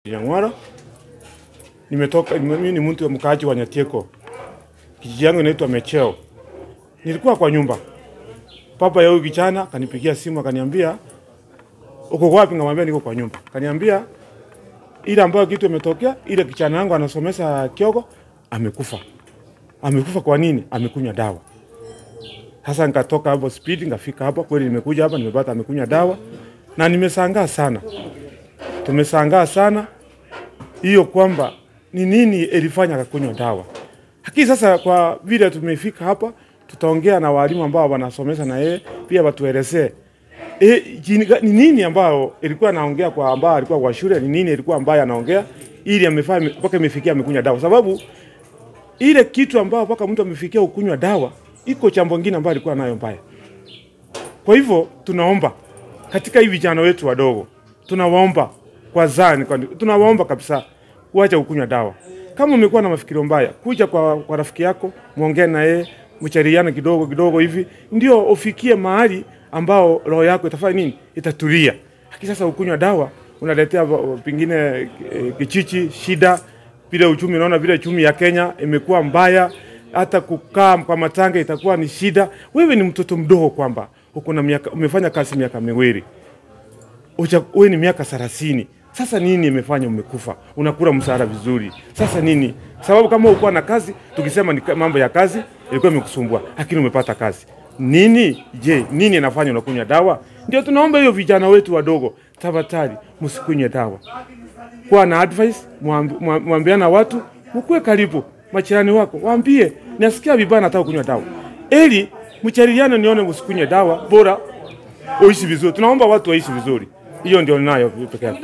Nyang'wara. Nimetoka mimi ni mtu mkaaji wa Nyatieko. Kijiji yangu inaitwa Mecheo. Nilikuwa kwa nyumba. Papa ya huyu kijana kanipigia simu akaniambia uko wapi? Ngamwambia niko kwa nyumba. Kaniambia ile ambayo kitu imetokea, ile kijana yangu anasomesa Kiogo amekufa. Amekufa kwa nini? Amekunywa dawa. Sasa nikatoka hapo speed, nikafika hapa kweli, nimekuja hapa nimepata amekunywa dawa na nimesangaa sana. Tumesangaa sana hiyo kwamba ni nini ilifanya akakunywa dawa. Lakini sasa kwa vile tumefika hapa, tutaongea na walimu ambao wanasomesha na yeye pia watuelezee e, ni nini ambao ilikuwa anaongea kwa ambao alikuwa kwa shule, ni nini ilikuwa ambayo anaongea ili amefanya mpaka imefikia amekunywa dawa, sababu ile kitu ambao mpaka mtu amefikia ukunywa dawa iko chambo ngine ambayo alikuwa nayo mbaya. Kwa hivyo tunaomba katika hii vijana wetu wadogo, tunawaomba kwa zani, kwa tunawaomba kabisa kuacha kukunywa dawa. Kama umekuwa na mafikiro mbaya, kuja kwa, kwa rafiki yako, muongee na yeye, mchariana kidogo kidogo hivi, ndio ufikie mahali ambao roho yako itafanya nini, itatulia. Lakini sasa ukunywa dawa unaletea pengine e, kichichi, shida vile uchumi. Unaona vile uchumi ya Kenya imekuwa mbaya, hata kukaa kwa matanga itakuwa ni shida. Wewe ni mtoto mdogo, kwamba uko na miaka, umefanya kazi miaka miwili, wewe ni miaka thelathini. Sasa nini imefanya umekufa? Unakula mshahara vizuri, sasa nini sababu? Kama ukuwa na kazi, tukisema ni mambo ya kazi ilikuwa imekusumbua, lakini umepata kazi nini? Je, nini inafanya unakunywa dawa? Ndio tunaomba hiyo vijana wetu wadogo, tafadhali msikunywe dawa. Kuwa na advice, mwambiana watu, mkuwe karibu machirani wako, waambie nasikia vibaya, nataka kunywa dawa, ili mchariliane, nione msikunywe dawa, bora uishi vizuri. Tunaomba watu waishi vizuri, hiyo ndio ninayo peke yake.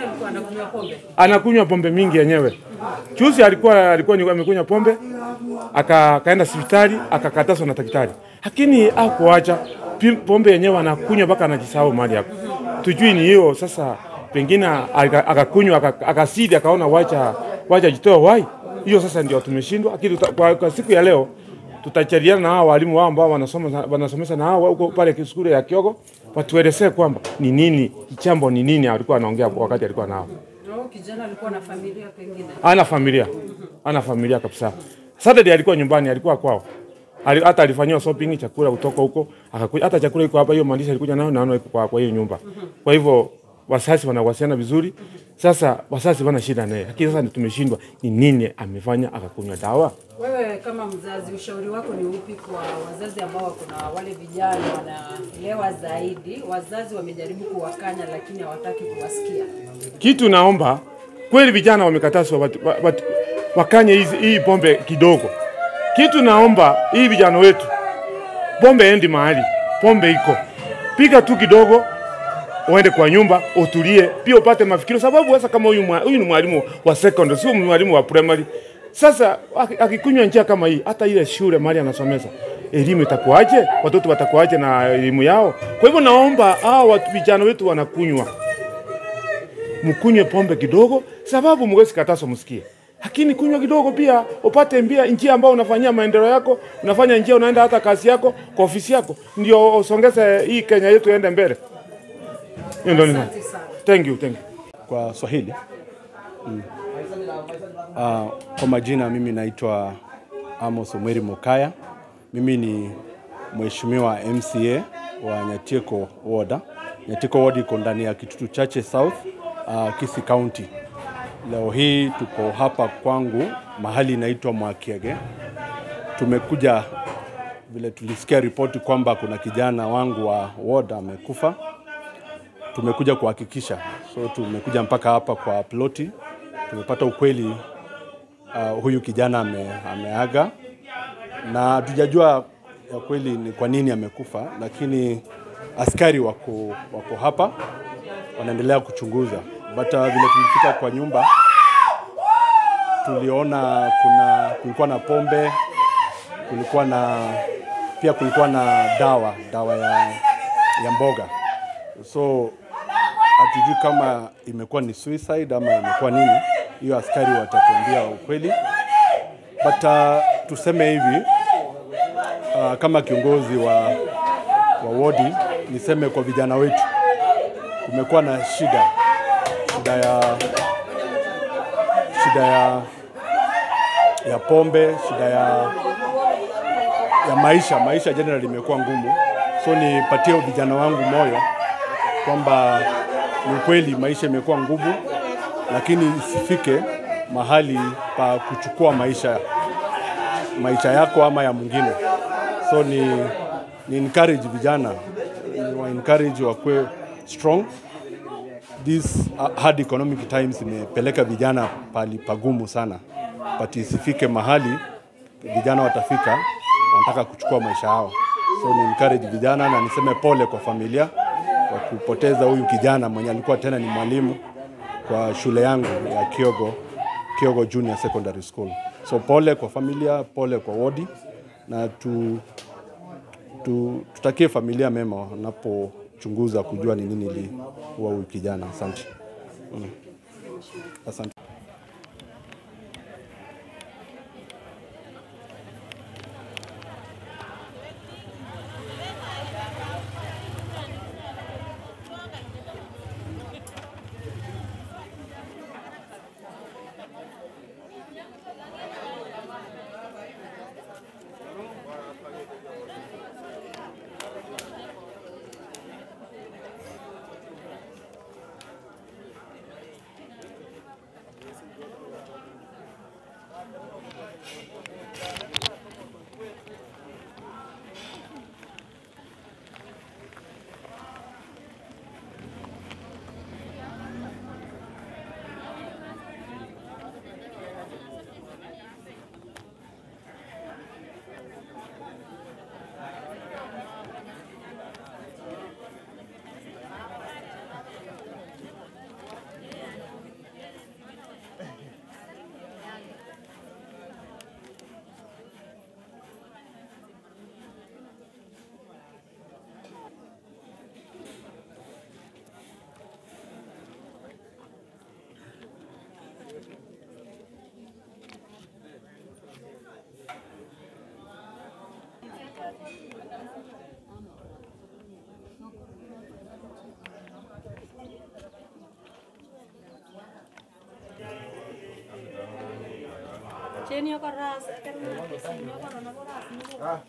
Anakunywa pombe mingi yenyewe. Chusi alikuwa alikuwa amekunywa pombe aka kaenda hospitali akakatazwa na daktari, lakini hakuacha pombe yenyewe, anakunywa mpaka anajisahau mali hapo. Tujui ni hiyo sasa, pengine akakunywa akasidi, akaona wacha wacha jitoa wai hiyo. Sasa ndio tumeshindwa, lakini kwa, kwa siku ya leo tutachariana na hao walimu wao ambao wanasoma wanasomesha na hao huko pale shule ya Kiogo, watuelezee kwamba ni nini jambo, ni nini alikuwa anaongea wakati alikuwa nao. Kijana alikuwa na familia pengine. Ana familia, ana familia kabisa. Saturday alikuwa nyumbani, alikuwa kwao. Ali, hata alifanyiwa shopping chakula kutoka huko, akakuja hata chakula iko hapa, hiyo maandishi alikuja nayo naona iko kwa, kwa hiyo nyumba. Kwa hivyo wasasi wanawasiliana vizuri. Sasa wasasi wana shida naye, lakini sasa tumeshindwa ni nini amefanya akakunywa dawa. Wewe kama mzazi, ushauri wako ni upi kwa wazazi ambao wako na wale vijana wanalewa zaidi? Wazazi wamejaribu kuwakanya, lakini hawataki kuwasikia. Kitu naomba kweli, vijana wamekatazwa wat, wat, wakanye hizi hii pombe kidogo. Kitu naomba hii vijana wetu, pombe endi mahali, pombe iko, piga tu kidogo, uende kwa nyumba utulie, pia upate mafikiro, sababu sasa kama huyu huyu ni mwalimu wa secondary, sio mwalimu wa primary. Sasa akikunywa njia kama hii, hata ile shule mahali anasomesa elimu itakuwaje? Watoto watakuwaje na elimu yao? Kwa hivyo naomba hao vijana wetu wanakunywa, mkunywe pombe kidogo, sababu mwezi kataso msikie lakini kunywa kidogo pia upate mbia njia ambayo unafanyia maendeleo yako, unafanya njia unaenda hata kazi yako kwa ofisi yako, ndio usongeze hii Kenya yetu iende mbele. Hiyo ndio nina. Thank you, thank you. Kwa Swahili mm. Uh, kwa majina mimi naitwa Amos Omweri Mokaya. Mimi ni mheshimiwa MCA wa Nyatieko Ward. Nyatieko Ward iko ndani ya Kitutu Chache South, uh, Kisii County. Leo hii tuko hapa kwangu mahali inaitwa Mwakiege. Tumekuja vile tulisikia ripoti kwamba kuna kijana wangu wa ward amekufa, tumekuja kuhakikisha. So tumekuja mpaka hapa kwa ploti, tumepata ukweli uh, huyu kijana ame, ameaga na hatujajua ya kweli ni kwa nini amekufa, lakini askari wako, wako hapa wanaendelea kuchunguza but uh, vile tulifika kwa nyumba tuliona kuna kulikuwa na pombe, kulikuwa na pia kulikuwa na dawa dawa ya, ya mboga, so hatujui kama imekuwa ni suicide ama imekuwa nini. Hiyo askari watatuambia ukweli, but uh, tuseme hivi uh, kama kiongozi wa, wa wodi niseme kwa vijana wetu kumekuwa na shida shida ya shida ya ya pombe, shida ya ya maisha. Maisha generally imekuwa ngumu, so nipatie vijana wangu moyo kwamba ni ukweli maisha imekuwa ngumu, lakini isifike mahali pa kuchukua maisha maisha yako ama ya mwingine. So ni, ni encourage vijana ni wa encourage wakwe strong. This uh, hard economic times imepeleka vijana pali pagumu sana, but isifike mahali vijana watafika wanataka kuchukua maisha yao. So ni encourage vijana na niseme pole kwa familia kwa kupoteza huyu kijana mwenye alikuwa tena ni mwalimu kwa shule yangu ya Kiogo, Kiogo Junior Secondary School. So pole kwa familia, pole kwa wodi na tu, tu, tutakie familia mema wanapochunguza kujua ni nini iliua huyu kijana. Asante. Mm. Asante. Chenio koras, karena chenio koras, koras.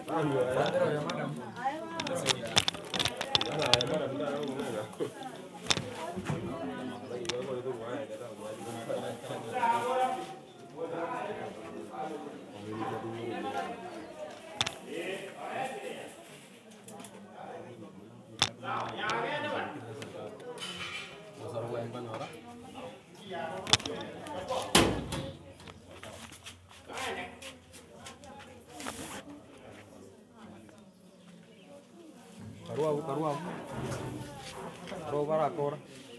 Karuavu, karuavu. Karuavu barakora.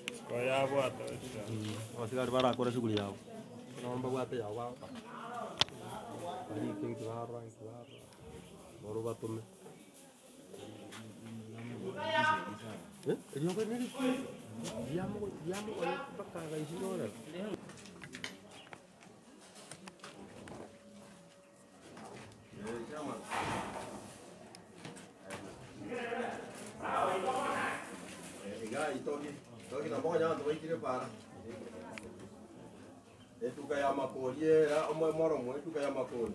Abasigari barakora shughuli yao. Naomba bwate yao bao. Bari kingi barwa, kingi barwa. Boro batume. Eh? Eliyo kwa nini? Diamo, diamo kwa mpaka gaisi nore. igai toki toki na moja ndo waitire para etuka ya makori era omwe moro mwe etuka ya makori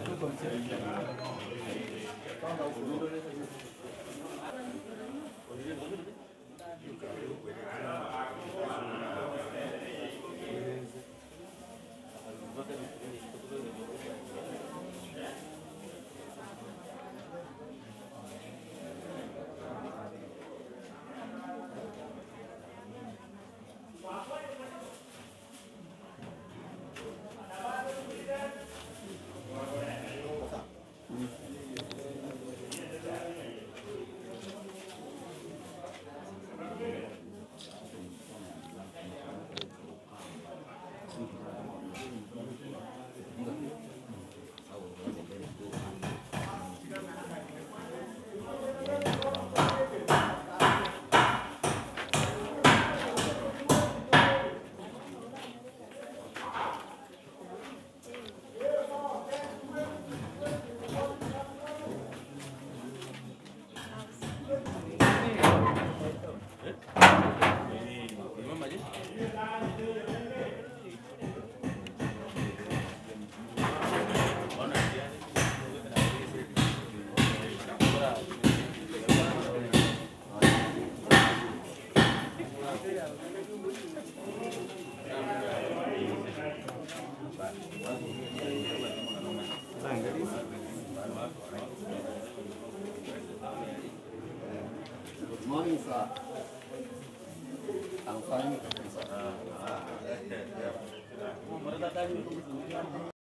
Morning, sir. I'm fine.